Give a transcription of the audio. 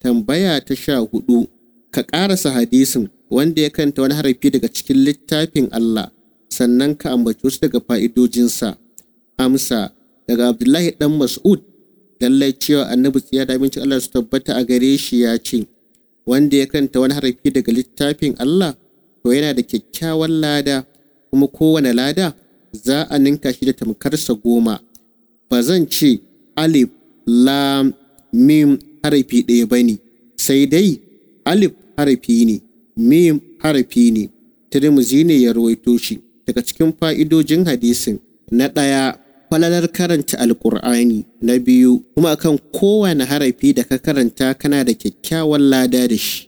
tambaya ta sha hudu ka ƙarasa hadisin wanda ya kanta wani harafi daga cikin littafin Allah sannan ka ambaci wasu daga fa'idojinsa amsa daga Abdullahi dan Mas'ud lallai cewa annabi tsiya da abincin Allah su tabbata a gare shi ya ce wanda ya kanta wani harafi daga littafin Allah to yana da kyakkyawan lada kuma kowane lada za a ninka shi da tamkarsa goma ba zan ce alif lam mim harafi ɗaya ba ne sai dai alif harafi ne mim harafi ne tirmizi ne ya rawaito shi daga cikin fa'idojin hadisin na ɗaya falalar karanta alkur'ani na biyu kuma akan kowane harafi da ka karanta kana da kyakkyawan lada da shi